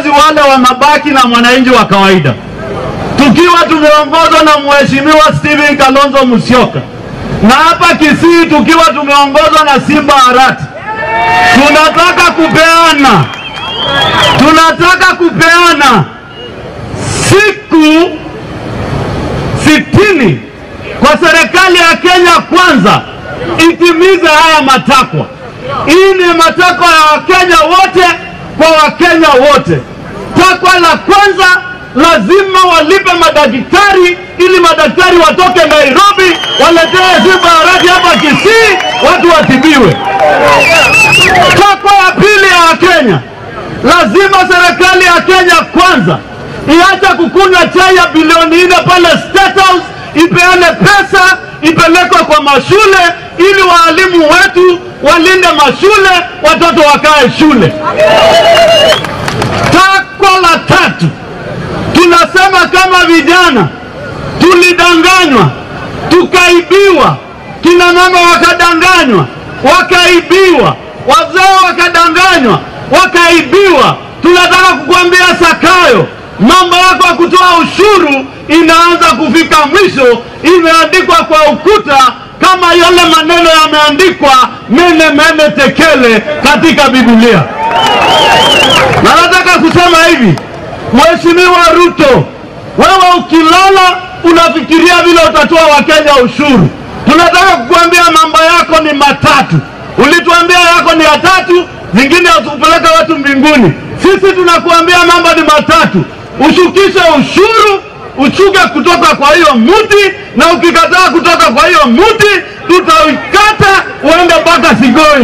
viongozi wale wa mabaki na mwananchi wa kawaida, tukiwa tumeongozwa na Mheshimiwa Stephen Kalonzo Musyoka na hapa Kisii tukiwa tumeongozwa na Simba Arati, tunataka kupeana tunataka kupeana siku sitini kwa serikali ya Kenya kwanza itimize haya matakwa. Hii ni matakwa ya Wakenya wote kwa Wakenya wote. Takwa la kwanza, lazima walipe madaktari ili madaktari watoke Nairobi waletee Simba Arati hapa Kisii watu watibiwe. Takwa ya pili ya Wakenya, lazima serikali ya Kenya kwanza iache kukunywa chai ya bilioni nne pale State House, ipeane pesa ipelekwe kwa mashule ili waalimu wetu walinde mashule, watoto wakae shule. Takwa la tatu, tunasema kama vijana tulidanganywa, tukaibiwa, kina mama wakadanganywa, wakaibiwa, wazee wakadanganywa, wakaibiwa. Tunataka kukuambia Sakayo, mambo yako ya kutoa ushuru inaanza kufika mwisho, imeandikwa kwa ukuta kama yale maneno yameandikwa mene mene tekele katika Biblia. Na nataka kusema hivi, Mheshimiwa Ruto, wewe ukilala unafikiria vile utatoa Wakenya ushuru. Tunataka kukuambia mambo yako ni matatu. Ulituambia yako ni ya tatu, zingine hazikupeleka watu mbinguni. Sisi tunakuambia mambo ni matatu: ushukishe ushuru, ushuke kutoka kwa hiyo muti, na ukikataa kutoka kwa hiyo muti, tutaikata uende mpaka Sigoi.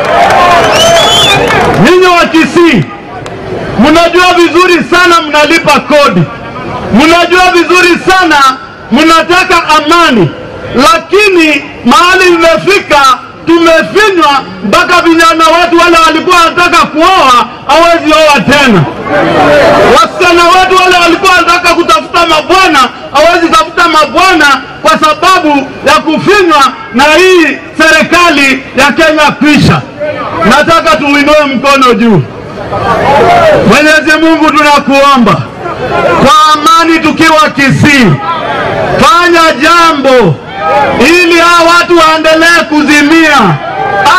Ninyi wa Kisii mnajua vizuri sana mnalipa kodi, mnajua vizuri sana mnataka amani, lakini mahali imefika tumefinywa mpaka vijana wetu wale walikuwa wanataka kuoa hawezi oa tena. Wasichana wetu wale walikuwa wanataka kutafuta mabwana hawezi tafuta mabwana kwa sababu ya kufinywa na hii serikali ya Kenya kwisha. Nataka tuinue mkono juu. Mwenyezi Mungu tunakuomba kwa amani, tukiwa Kisii, fanya jambo ili hawa watu waendelee kuzimia.